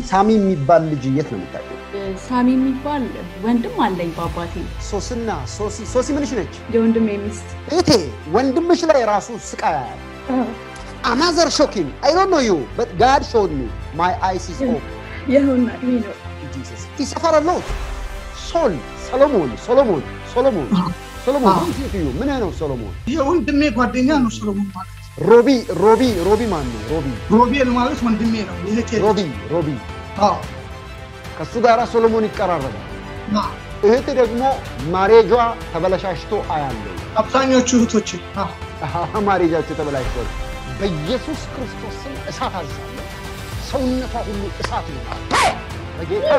ሳሚ የሚባል ልጅ የት ነው የምታውቂው? ሳሚ የሚባል ወንድም አለኝ በአባቴ ሶስና ሶሲ ሶሲ ምንሽ ነች? የወንድሜ ሚስት እቴ ወንድምሽ ላይ ራሱ ስቃይ ያያል። አናዘር ሾኪንግ አይ ዶንት ኖ ዩ በት ጋድ ሾድ ሚ ማይ አይስ ኢዝ ኦፕን ይኸውና ይሄ ነው ጂሰስ ይሰፈር ሎት ሶል ሰሎሞን ሶሎሞን ሶሎሞን ሶሎሞን ምን ሲዩ ምን ነው ሶሎሞን የወንድሜ ጓደኛ ነው ሰሎሞን ማለት። ሮቢ ሮቢ ሮቢ ማን ነው ሮቢ ሮቤል ማለት ወንድሜ ነው። ይሄቴ ሮቢ ሮቢ አዎ ከሱ ጋር ሶሎሞን ይቀራረባል። አዎ። እህት ደግሞ ማሬጇ ተበለሻሽቶ አያለው። አብዛኞቹ እህቶች አዎ ማሬጃቸው ተበላሽቷል። በኢየሱስ ክርስቶስ ስም እሳት አዛለሁ። ሰውነቷ ሁሉ እሳት ይሆናል። በጌታ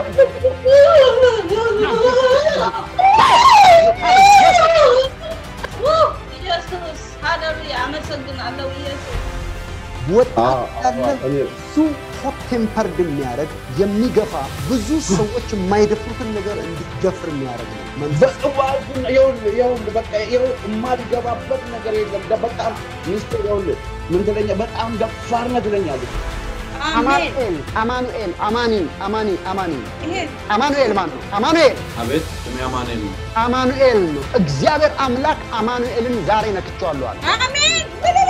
ኢየሱስ ሃሌሉያ፣ አመሰግናለሁ ኢየሱስ። ወጣት ያለ ብዙ ሆት ቴምፐርድ የሚያደርግ የሚገፋ ብዙ ሰዎች የማይደፍሩትን ነገር እንዲደፍር የሚያደርግ ነው። መንፈስ በቃ የማልገባበት ነገር የለም። በጣም ሚስቴ ይኸውልህ ምን ትለኛ በጣም ደፋር ነህ ትለኛለች። አሜን። አማኑኤል አማኑኤል አማኒ አማኒ አማኒ ይሄ አማኑኤል ማን ነው? አማኑኤል አቤት ስሜ አማኑኤል ነው። አማኑኤል ነው። እግዚአብሔር አምላክ አማኑኤልን ዛሬ ነክቼዋለሁ አለ። አሜን።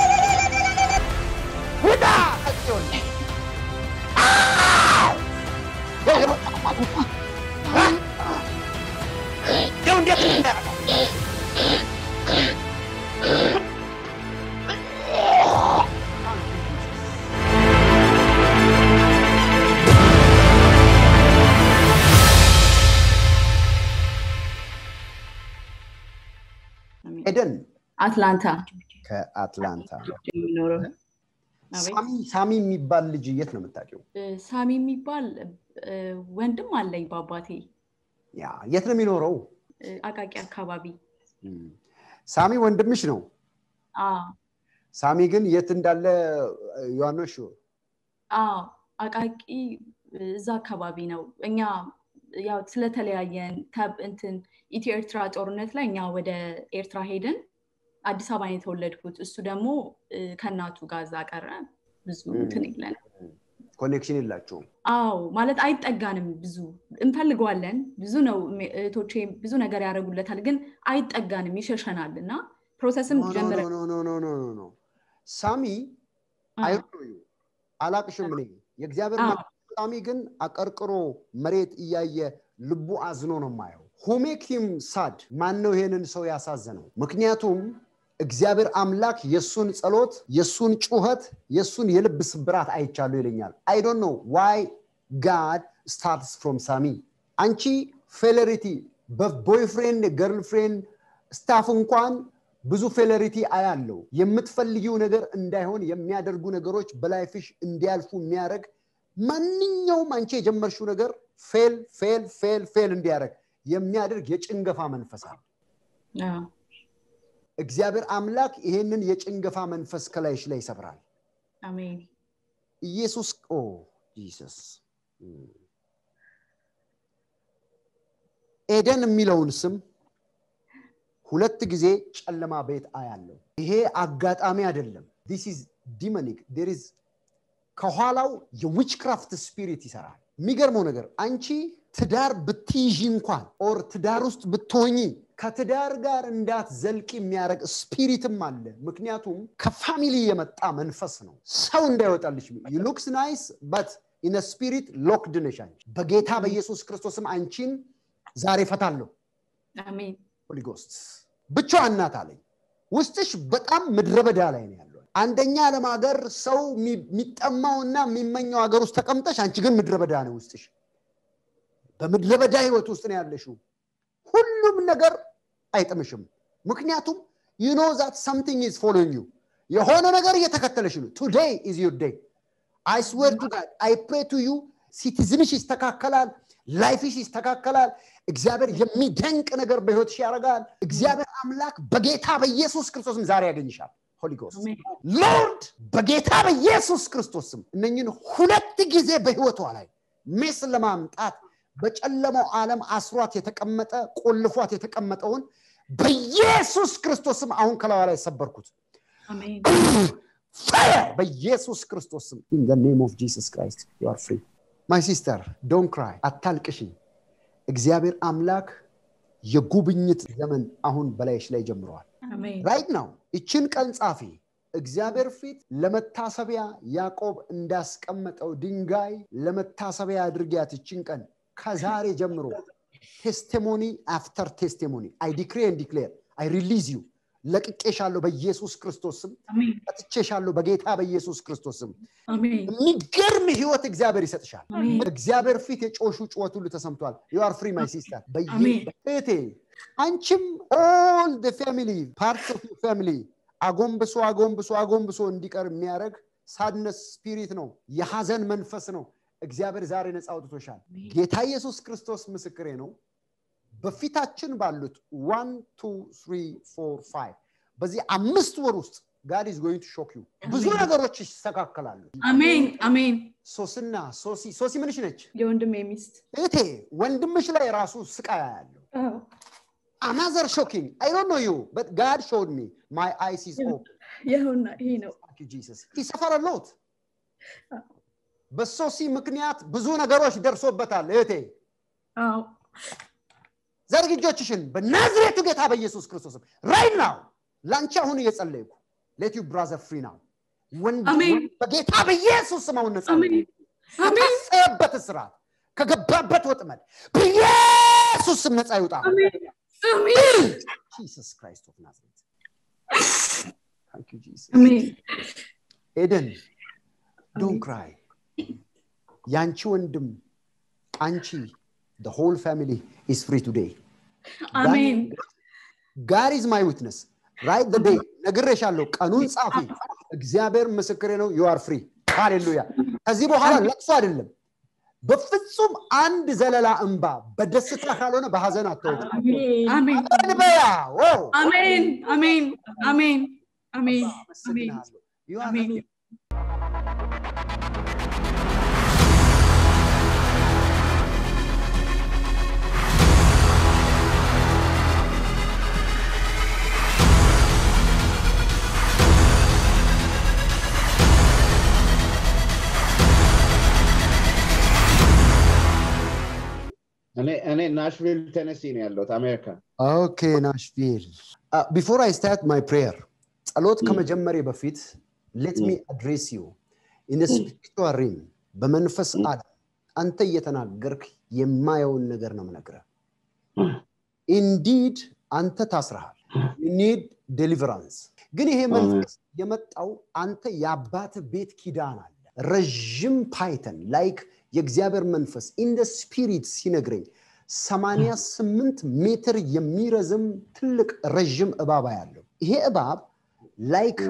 ውጣ ከጽዮን ይኸው እንዴት እንዳደረገው ኤደን አትላንታ ከአትላንታ የሚኖረው አቤት። ሳሚ ሳሚ የሚባል ልጅ የት ነው የምታውቂው? እ፣ ሳሚ የሚባል እ፣ ወንድም አለኝ በአባቴ ያ የት ነው የሚኖረው? እ፣ አቃቂ አካባቢ እም፣ ሳሚ ወንድምሽ ነው። አዎ ሳሚ ግን የት እንዳለ ዮሐንስ አዎ አቃቂ እ፣ እዛ አካባቢ ነው። እኛ ያው ስለተለያየን ከብ- እንትን ኢትዮ ኤርትራ ጦርነት ላይ እኛ ወደ ኤርትራ ሄድን። አዲስ አበባ ነው የተወለድኩት። እሱ ደግሞ እ፣ ከእናቱ ጋር እዛ ቀረ። ብዙ እንትን የለንም። ኮኔክሽን የላቸውም። አዎ ማለት አይጠጋንም። ብዙ እንፈልገዋለን። ብዙ ነው እሜ- እህቶቼ ብዙ ነገር ያደርጉለታል፣ ግን አይጠጋንም፣ ይሸሸናል እና ፕሮሰስም ኖ ጀምረ ኖ ኖ ኖ ኖ ኖ ኖ ሳሚ አዎ፣ አይሮዩ አላቅሽም እኔ የእግዚአብሔር አዎ። መልአክ ሳሚ ግን አቀርቅሮ መሬት እያየ ልቡ አዝኖ ነው የማየው። ሁሜክ ሂም ሳድ ማን ነው ይሄንን ሰው ያሳዘነው? ምክንያቱም እግዚአብሔር አምላክ የእሱን ጸሎት፣ የእሱን ጩኸት፣ የእሱን የልብ ስብራት አይቻሉ ይለኛል። አይ ዶንት ኖ ዋይ ጋድ ስታርትስ ፍሮም ሳሚ። አንቺ ፌለሪቲ በቦይፍሬንድ ገርልፍሬንድ ስታፍ እንኳን ብዙ ፌለሪቲ አያለው። የምትፈልጊው ነገር እንዳይሆን የሚያደርጉ ነገሮች በላይፍሽ እንዲያልፉ የሚያደርግ ማንኛውም አንቺ የጀመርሽው ነገር ፌል ፌል ፌል ፌል እንዲያደርግ የሚያደርግ የጭንገፋ መንፈስ አለ። አዎ፣ እግዚአብሔር አምላክ ይሄንን የጭንገፋ መንፈስ ከላይሽ ላይ ይሰብራል። አሜን። ኢየሱስ ኦ ጂሰስ ኤደን የሚለውን ስም ሁለት ጊዜ ጨለማ ቤት አያለው። ይሄ አጋጣሚ አይደለም። ዲስ ኢዝ ዲመኒክ ዴር ኢዝ ከኋላው የዊችክራፍት ስፒሪት ይሰራል። የሚገርመው ነገር አንቺ ትዳር ብትይዢ እንኳን ኦር ትዳር ውስጥ ብትሆኚ ከትዳር ጋር እንዳትዘልቂ የሚያደርግ ስፒሪትም አለ። ምክንያቱም ከፋሚሊ የመጣ መንፈስ ነው። ሰው እንዳይወጣልሽ ሉክስ ናይስ በት ኢነ ስፒሪት ሎክድ ነሽ አንቺ። በጌታ በኢየሱስ ክርስቶስም አንቺን ዛሬ ፈታለሁ። አሜን። ሆሊ ጎስት ብቻዋን ናት አለኝ። ውስጥሽ በጣም ምድረ በዳ ላይ ነው ያለው። አንደኛ ዓለም ሀገር ሰው የሚጠማውና የሚመኘው ሀገር ውስጥ ተቀምጠሽ፣ አንቺ ግን ምድረ በዳ ነው ውስጥሽ። በምድረ በዳ ህይወት ውስጥ ነው ያለሽው። ሁሉም ነገር አይጥምሽም። ምክንያቱም ዩ ኖ ዛት ሰምቲንግ ኢዝ ፎሎዊንግ ዩ የሆነ ነገር እየተከተለሽ ነው። ቱዴይ ኢዝ ዩር ዴይ አይ ስዌር ቱ ጋድ አይ ፕሬ ቱ ዩ ሲቲዝንሽ ይስተካከላል፣ ላይፍሽ ይስተካከላል። እግዚአብሔር የሚደንቅ ነገር በህይወትሽ ያደርጋል። እግዚአብሔር አምላክ በጌታ በኢየሱስ ክርስቶስም ዛሬ ያገኝሻል። ሆሊ ጎስት አሜን። ሎርድ በጌታ በኢየሱስ ክርስቶስም እነኝን ሁለት ጊዜ በህይወቷ ላይ ሜስ ለማምጣት በጨለማው ዓለም አስሯት የተቀመጠ ቆልፏት የተቀመጠውን በኢየሱስ ክርስቶስም አሁን ከላዋ ላይ ሰበርኩት። አሜን። ፋየር በኢየሱስ ክርስቶስም ኢን ዘ ኔም ኦፍ ጂሰስ ክራይስት ዩ አር ፍሪ ማይ ሲስተር ዶን ክራይ አታልቅሺ እግዚአብሔር አምላክ የጉብኝት ዘመን አሁን በላይሽ ላይ ጀምረዋል አሜን ራይት ነው ይችን ቀን ጻፊ እግዚአብሔር ፊት ለመታሰቢያ ያዕቆብ እንዳስቀመጠው ድንጋይ ለመታሰቢያ አድርጊያት ይችን ቀን ከዛሬ ጀምሮ ቴስቲሞኒ አፍተር ቴስቲሞኒ አይ ዲክሬ ዲክሌር አይ ሪሊዝ ዩ ለቅቄሻለሁ በኢየሱስ ክርስቶስ ስም አሜን ጠጥቼሻለሁ በጌታ በኢየሱስ ክርስቶስ ስም አሜን የሚገርም ህይወት እግዚአብሔር ይሰጥሻል አሜን እግዚአብሔር ፊት የጮሹ ጩኸት ሁሉ ተሰምቷል ዩአር ፍሪ ማይ ሲስተር አሜን። እህቴ አንቺም ኦል ፋሚሊ ፓርት ኦፍ ፋሚሊ አጎንብሶ አጎንብሶ አጎንብሶ እንዲቀር የሚያደርግ ሳድነስ ስፒሪት ነው የሐዘን መንፈስ ነው እግዚአብሔር ዛሬ ነፃ አውጥቶሻል ጌታ ኢየሱስ ክርስቶስ ምስክሬ ነው በፊታችን ባሉት ዋን ቱ ትሪ ፎር ፋይቭ በዚህ አምስት ወር ውስጥ ጋድ ኢዝ ጎይንግ ቱ ሾክ ዩ ብዙ አሜን። ነገሮች ይስተካከላሉ አሜን አሜን ሶስና ሶሲ ሶሲ ምንሽ ነች የወንድሜ ሚስት እህቴ ወንድምሽ ላይ ራሱ ስቃይ ያለው አዎ፣ አናዘር ሾኪንግ አይ ዶንት ኖ ዩ በት ጋድ ሾድ ሚ ማይ አይስ ኢዝ ኦፕን ይኸውና ይሄ ነው ጂሰስ ይሰፈር ሎት በሶሲ ምክንያት ብዙ ነገሮች ደርሶበታል እህቴ አዎ ዘርግ እጆችሽን በናዝሬቱ ጌታ በኢየሱስ ክርስቶስም ራይት ናው ለአንቺ አሁን እየጸለይኩ ሌት ዩ ብራዘር ፍሪ ናው አሜን። በጌታ በኢየሱስ ስም አሁን ነጻ አሜን አሜን ከታሰበበት እስራት ከገባበት ወጥመድ በኢየሱስ ስም ነፃ ይውጣ አሜን አሜን ጂሰስ ክራይስት ኦፍ ናዝሬት ታንክ ዩ ጂሰስ አሜን ኤደን ዶን ክራይ ያንቺ ወንድም አንቺ the whole family is free today አሜን ጋድ ኢዝ ማይ ዊትነስ ራይት the day ነግሬሻለሁ ቀኑን ጻፊ እግዚአብሔር ምስክሬ ነው ዩ አር ፍሪ ሃሌሉያ ከዚህ በኋላ ለቅሶ አይደለም በፍጹም አንድ ዘለላ እንባ በደስታ ካልሆነ በሀዘን አትወጭ አሜን እንበያ ዋው አሜን አሜን አሜን አሜን አመሰግናለሁ You are አሜን እኔ እኔ ናሽቪል ቴነሲ ነው ያለሁት አሜሪካ ኦኬ ናሽቪል ቢፎር አይ ስታርት ማይ ፕሬየር ጸሎት ከመጀመሬ በፊት ሌት ሚ አድሬስ ዩ ኢን ስፒሪቹዋል ሪም በመንፈስ ዓለም አንተ እየተናገርክ የማየውን ነገር ነው ምነግርህ ኢንዲድ አንተ ታስረሃል ኒድ ዴሊቨራንስ ግን ይሄ መንፈስ የመጣው አንተ የአባት ቤት ኪዳን አለ ረዥም ፓይተን ላይክ የእግዚአብሔር መንፈስ ኢንደ ስፒሪት ሲነግረኝ 88 ሜትር የሚረዝም ትልቅ ረዥም እባብ ያለው ይሄ እባብ ላይክ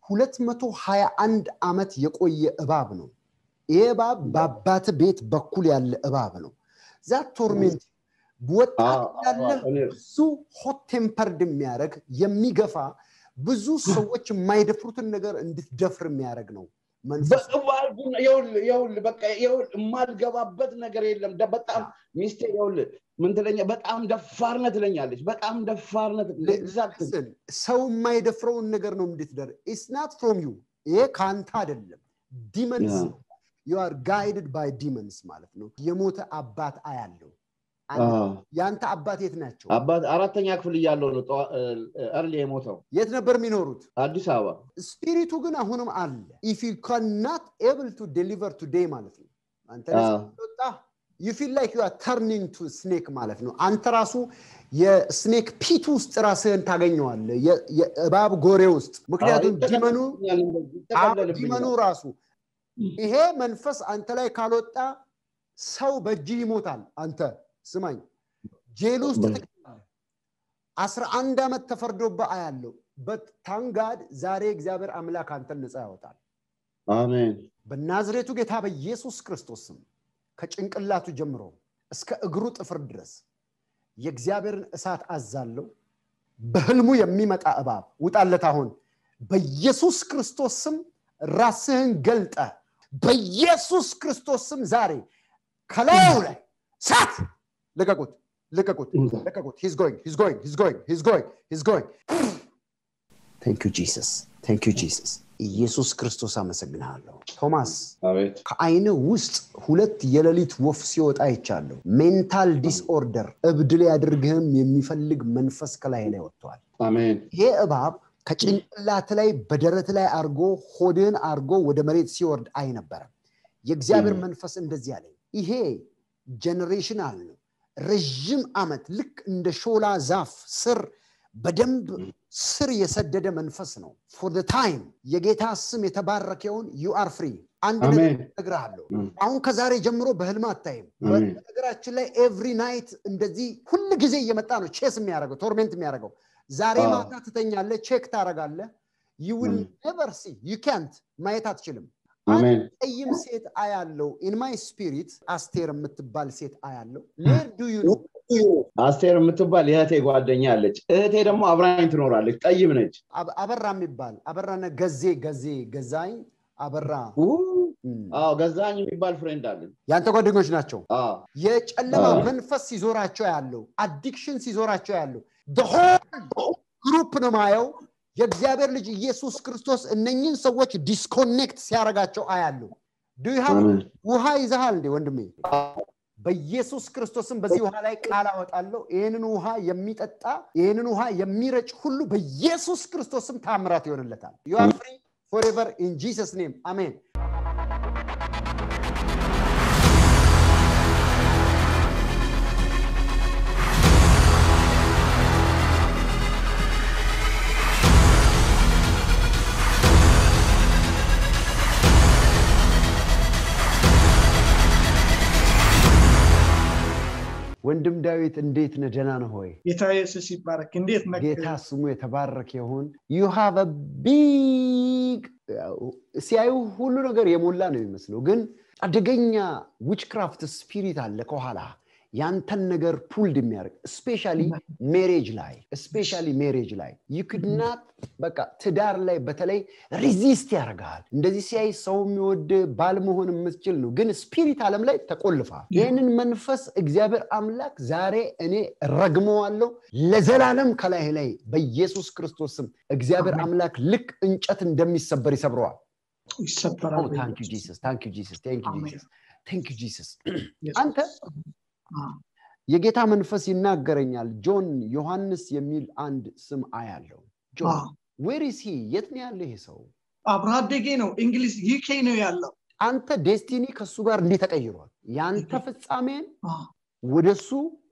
221 ዓመት የቆየ እባብ ነው ይሄ እባብ በአባት ቤት በኩል ያለ እባብ ነው ዛት ቶርሜንት ወጣት ያለ ብዙ ሆት ቴምፐርድ የሚያደርግ የሚገፋ ብዙ ሰዎች የማይደፍሩትን ነገር እንድትደፍር የሚያደርግ ነው መንፈስ በቅባቱን ይኸውልህ ይኸውልህ በቃ ይኸውልህ የማልገባበት ነገር የለም ደ- በጣም ሚስቴ ይኸውልህ ምን ትለኛ በጣም ደፋርነ ትለኛለች በጣም ደፋርነ ኤግዛክት Listen, ሰው የማይደፍረውን ነገር ነው እንድትደር ኢትስ ናት ፍሮም ዩ ይሄ ከአንተ አይደለም ዲመንስ Yeah. ዩ አር ጋይድድ ባይ ዲመንስ ማለት ነው የሞተ አባት አያለው የአንተ አባት የት ናቸው አባት አራተኛ ክፍል እያለው ነው እርሊ የሞተው የት ነበር የሚኖሩት አዲስ አበባ ስፒሪቱ ግን አሁንም አለ ኢፍ ዩ ካናት ኤብል ቱ ዴሊቨር ቱዴይ ማለት ነው አንተ አዎ። ወጣ ዩ ፊል ላይክ ዩ አር ተርኒንግ ቱ ስኔክ ማለት ነው አንተ ራሱ የስኔክ ፒት ውስጥ ራስህን ታገኘዋለ የእባብ ጎሬ ውስጥ ምክንያቱም ዲመኑ አዎ፣ ዲመኑ ራሱ ይሄ መንፈስ አንተ ላይ ካልወጣ ሰው በእጅህ ይሞታል አንተ ስማኝ ጄል ውስጥ በ- ትገባለህ። አስራ አንድ ዓመት ተፈርዶብህ አያለው በታንጋድ ዛሬ እግዚአብሔር አምላክ አንተን ነፃ ያወጣል አሜን በናዝሬቱ ጌታ በኢየሱስ ክርስቶስ ስም ከጭንቅላቱ ጀምሮ እስከ እግሩ ጥፍር ድረስ የእግዚአብሔርን እሳት አዛለው በህልሙ የሚመጣ እባብ ውጣለት አሁን በኢየሱስ ክርስቶስ ስም ራስህን ገልጠ በኢየሱስ ክርስቶስ ስም ዛሬ ከላዩ ላይ ሳት ልቀቁት ልቀቁት ልቀቁት ሂዝ ጎይንግ ሂዝ ጎይንግ ሂዝ ጎይንግ ሂዝ ጎይንግ ሂዝ ጎይንግ ታንክ ዩ ጂሰስ ታንክ ዩ ጂሰስ ኢየሱስ ክርስቶስ አመሰግንሃለሁ ቶማስ አቤት ከአይን ውስጥ ሁለት የሌሊት ወፍ ሲወጣ ይቻለሁ ሜንታል ዲስኦርደር እብድ ሊያደርግህም የሚፈልግ መንፈስ ከላይ ላይ ወጥቷል አሜን ይሄ እባብ ከጭንቅላት ላይ በደረት ላይ አርጎ ሆድህን አርጎ ወደ መሬት ሲወርድ አይ ነበረ የእግዚአብሔር Mm. መንፈስ እንደዚህ አለኝ ይሄ ጀኔሬሽናል ነው ረዥም ዓመት ልክ እንደ ሾላ ዛፍ ስር በደንብ ስር የሰደደ መንፈስ ነው ፎር ታይም የጌታ ስም የተባረከውን ዩ አር ፍሪ አንድ ነገር አሜን እነግርሃለሁ Mm. አሁን ከዛሬ ጀምሮ በህልም አታይም አሜን በነገራችን ላይ ኤቭሪ ናይት እንደዚህ ሁል ጊዜ እየመጣ ነው ቼስ የሚያደርገው ቶርሜንት የሚያደርገው ዛሬ አዎ። ማታ ትተኛለ ቼክ ታደረጋለ ዩ ዊል Mm. ኔቨር ሲ ዩ ካንት ማየት አትችልም አሜን ቀይም ሴት አያለው ኢን ማይ ስፒሪት አስቴር የምትባል ሴት አያለው ዌር ዱ ዩ ኖ አስቴር የምትባል የእህቴ ጓደኛ አለች እህቴ ደግሞ አብራኝ ትኖራለች ጠይም ነች አበራ የሚባል አበራነ ገዜ ገዜ ገዛኝ አበራ ኡ፣ እም፣ አዎ ገዛኝ የሚባል ፍሬንድ አለኝ ያንተ ጓደኞች ናቸው አዎ የጨለማ አዎ። መንፈስ ሲዞራቸው ያለው አዲክሽን ሲዞራቸው ያለው ሆል ግሩፕ ነው ማየው የእግዚአብሔር ልጅ ኢየሱስ ክርስቶስ እነኝን ሰዎች ዲስኮኔክት ሲያደርጋቸው አያሉ ዱሃብ አሜን ውሃ ይዘሃል እንዴ ወንድሜ በኢየሱስ ክርስቶስም በዚህ ውሃ ላይ ቃል አወጣለሁ ይህንን ውሃ የሚጠጣ ይህንን ውሃ የሚረጭ ሁሉ በኢየሱስ ክርስቶስም ታምራት ይሆንለታል ዩ አር ፍሪ ፎሬቨር ኢን ጂሰስ ኔም አሜን ወንድም ዳዊት እንዴት ነህ ደህና ነህ ሆይ ጌታ ኢየሱስ ይባረክ እንዴት ነህ ጌታ ስሙ የተባረከ ይሁን ዩ ሃቭ ቢግ ሲያዩ ሁሉ ነገር የሞላ ነው የሚመስለው ግን አደገኛ ዊችክራፍት ስፒሪት አለ ከኋላ ያንተን ነገር ፑልድ የሚያደርግ ስፔሻሊ ሜሬጅ ላይ ስፔሻሊ ሜሬጅ ላይ ዩክድናት በቃ ትዳር ላይ በተለይ ሪዚስት ያደርግሃል እንደዚህ ሲያይ ሰው የሚወድ ባል መሆን የምትችል ነው ግን ስፒሪት ዓለም ላይ ተቆልፋል ይህንን መንፈስ እግዚአብሔር አምላክ ዛሬ እኔ ረግመዋለሁ ለዘላለም ከላይ ላይ በኢየሱስ ክርስቶስ ስም እግዚአብሔር አሜን። አምላክ ልክ እንጨት እንደሚሰበር ይሰብረዋል ይሰበራል ታንክ ዩ ጂሰስ ታንክ ዩ ጂሰስ ታንክ ዩ አሜን። ጂሰስ ታንክ ዩ ጂሰስ ኢየሱስ። አንተ አ፣ የጌታ መንፈስ ይናገረኛል ጆን ዮሐንስ የሚል አንድ ስም አያለው አ፣ ጆን ዌር ኢዝ ሂ የት ነው ያለ ይሄ ሰው አብሮ አደጌ ነው እንግሊዝ ዩኬ ነው ያለው አንተ ዴስቲኒ ከእሱ ጋር እንዲህ ተቀይሯል የአንተ ፍጻሜን አ፣ ወደሱ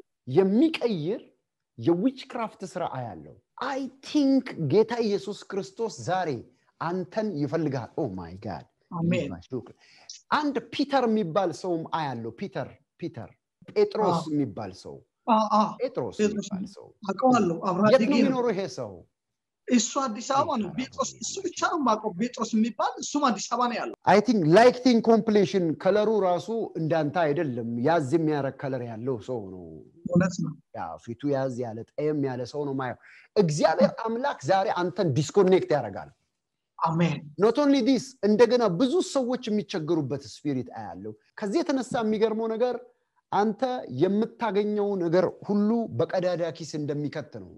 የሚቀይር የዊች ክራፍት ስራ አያለው አይ ቲንክ ጌታ ኢየሱስ ክርስቶስ ዛሬ አንተን ይፈልግሃል ኦ ማይ ጋድ አሜን አንድ ፒተር የሚባል ሰውም አያለው ፒተር ፒተር ጴጥሮስ አዎ። የሚባል ሰው አ፣ አ፣ ጴጥሮስ ጴጥሮስ የሚባል ሰው አውቀዋለሁ አብሮ የት አደጌ ነው ነው የሚኖረው ይሄ ሰው እሱ አዲስ አበባ ነው ጴጥሮስ እሱ ብቻ ነው የማውቀው ጴጥሮስ የሚባል እሱም አዲስ አበባ ነው ያለው አይ ቲንክ ላይክቲንግ ኮምፕሌሽን ከለሩ ራሱ እንዳንተ አይደለም ያዝ የሚያደርግ ከለር ያለው ሰው ነው እውነት ነው ያ ፊቱ ያዝ ያለ ጠየም ያለ ሰው ነው ማየው እግዚአብሔር አምላክ ዛሬ አንተን ዲስኮኔክት ያደርጋል አሜን ኖት ኦንሊ ዲስ እንደገና ብዙ ሰዎች የሚቸገሩበት ስፒሪት አያለው ከዚህ የተነሳ የሚገርመው ነገር አንተ የምታገኘው ነገር ሁሉ በቀዳዳ ኪስ እንደሚከት ነው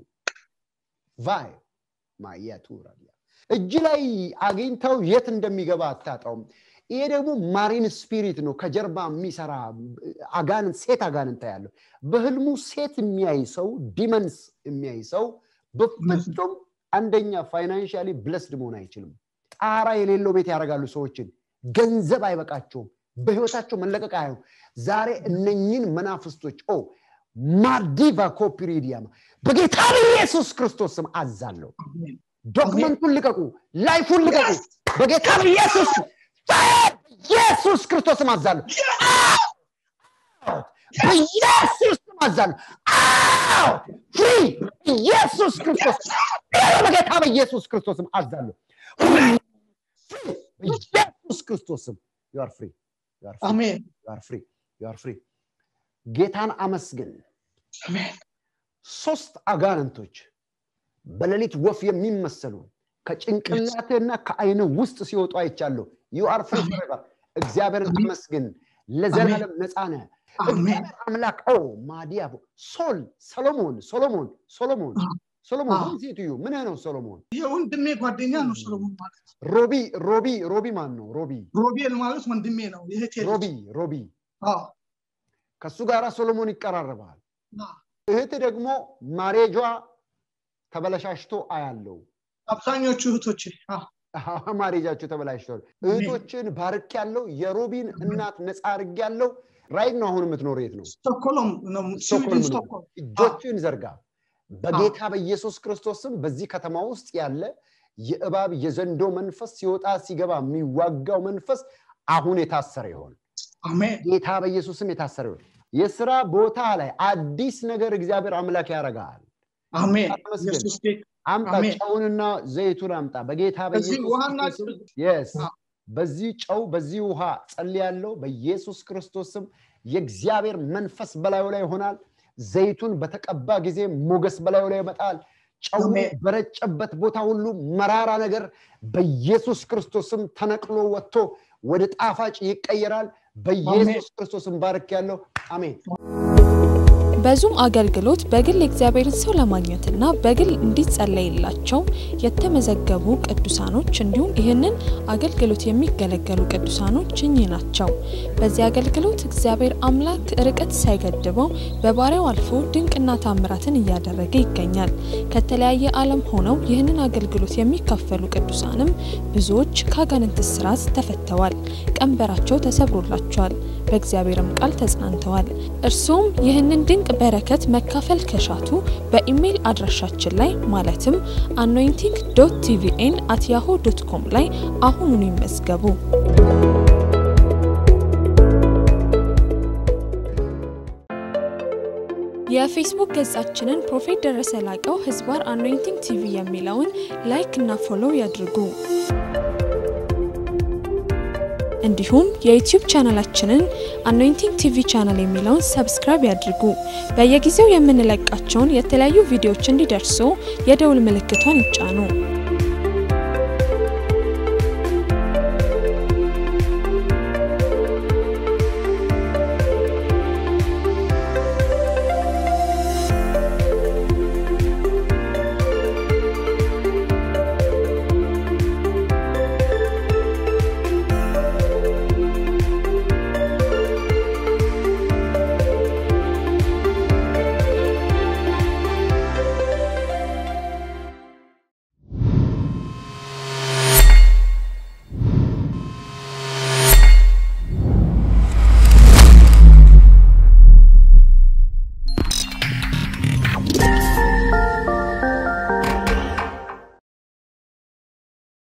ቫይ ማያቱራ እጅ ላይ አግኝተው የት እንደሚገባ አታጣውም ይሄ ደግሞ ማሪን ስፒሪት ነው ከጀርባ የሚሰራ አጋንንት ሴት አጋንንት ያለው በህልሙ ሴት የሚያይ ሰው ዲመንስ የሚያይ ሰው በፍጹም አንደኛ ፋይናንሻሊ ብለስድ መሆን አይችልም ጣራ የሌለው ቤት ያደርጋሉ ሰዎችን ገንዘብ አይበቃቸውም በህይወታቸው መለቀቅ አያዩ ዛሬ እነኝን መናፍስቶች ኦ ማርዲቫ ኮፒሪዲያማ በጌታ በኢየሱስ ክርስቶስ ስም አዛለሁ አሜን ዶክመንቱን ልቀቁ ላይፉን ልቀቁ በጌታ በኢየሱስ ስም ፋየር! በኢየሱስ ክርስቶስ ስም አዛለሁ በኢየሱስ ስም አዛለሁ አውት! ፍሪ ኢየሱስ ክርስቶስ በጌታ በኢየሱስ ክርስቶስ ስም አዛለሁ በኢየሱስ ክርስቶስ ስም you are free you are free አሜን you are free you are free ጌታን አመስግን አሜን ሶስት አጋንንቶች በሌሊት ወፍ የሚመሰሉ ከጭንቅላትህና ከአይን ውስጥ ሲወጡ አይቻለሁ ዩ አር ፍሪ ፎrever እግዚአብሔርን አመስግን ለዘላለም ነፃ ነህ አሜን እግዚአብሔር አምላክ ኦ ማዲያቦ ሶል ሰሎሞን ሶሎሞን ሶሎሞን ሶሎሞን አዎ። ሁን ሴትዩ ምንህ ነው ሶሎሞን የወንድሜ ጓደኛ ነው ሰሎሞን ማለት ሮቢ ሮቢ ሮቢ ማን ነው ሮቢ ሮቤል ማለት ወንድሜ ነው የእህቴ ልጅ። ሮቢ ሮቢ አዎ፣ ከሱ ጋር ሶሎሞን ይቀራረባል አዎ። እህት ደግሞ ማሬጇ ተበለሻሽቶ አያለው አብዛኞቹ እህቶቼ አዎ፣ ማሬጃቸው ተበላሽቷል እህቶችን ባርክ ያለው የሮቢን እናት ነፃ አርግ ያለው ራይት ነው አሁን የምትኖር የት ነው ስቶክሆልም ነው ስቶክሆልም ስዊድን ነው። ስቶክሆልም እጆችን ዘርጋ በጌታ በኢየሱስ ክርስቶስም በዚህ ከተማ ውስጥ ያለ የእባብ የዘንዶ መንፈስ ሲወጣ ሲገባ የሚዋጋው መንፈስ አሁን የታሰረ ይሆን አሜን ጌታ በኢየሱስም የታሰረ ይሆን የስራ ቦታ ላይ አዲስ ነገር እግዚአብሔር አምላክ ያደርጋል አሜን ተመስገን። ኢየሱስ ጌታ አምጣ አሜን። ጨውንና ዘይቱን አምጣ በጌታ በዚህ በኢየሱስ ውሃና ክርስቶስም የስ አዎ። በዚህ ጨው በዚህ ውሃ ጸልያለሁ በኢየሱስ ክርስቶስም የእግዚአብሔር መንፈስ በላዩ ላይ ይሆናል ዘይቱን በተቀባ ጊዜ ሞገስ በላዩ ላይ ይመጣል ጨው አሜን። በረጨበት ቦታ ሁሉ መራራ ነገር በኢየሱስ ክርስቶስም ተነቅሎ ወጥቶ ወደ ጣፋጭ ይቀየራል በኢየሱስ ክርስቶስም ባርክ ያለው አሜን በዙም አገልግሎት በግል የእግዚአብሔርን ሰው ለማግኘትና በግል እንዲጸለይላቸው የተመዘገቡ ቅዱሳኖች እንዲሁም ይህንን አገልግሎት የሚገለገሉ ቅዱሳኖች እኚህ ናቸው። በዚህ አገልግሎት እግዚአብሔር አምላክ ርቀት ሳይገድበው በባሪያው አልፎ ድንቅና ታምራትን እያደረገ ይገኛል። ከተለያየ ዓለም ሆነው ይህንን አገልግሎት የሚካፈሉ ቅዱሳንም ብዙዎች ከአጋንንት እስራት ተፈተዋል፣ ቀንበራቸው ተሰብሮላቸዋል፣ በእግዚአብሔርም ቃል ተጽናንተዋል። እርሱም ይህንን ድንቅ በረከት መካፈል ከሻቱ በኢሜይል አድራሻችን ላይ ማለትም አኖይንቲንግ ዶት ቲቪኤን አት ያሆ ዶት ኮም ላይ አሁኑኑ ይመዝገቡ። የፌስቡክ ገጻችንን ፕሮፌት ደረሰ ላቀው ህዝባር አኖይንቲንግ ቲቪ የሚለውን ላይክ እና ፎሎው ያድርጉ። እንዲሁም የዩቲዩብ ቻናላችንን አኖይንቲንግ ቲቪ ቻናል የሚለውን ሰብስክራይብ ያድርጉ። በየጊዜው የምንለቃቸውን የተለያዩ ቪዲዮዎች እንዲደርሱ የደውል ምልክቷን ይጫኑ።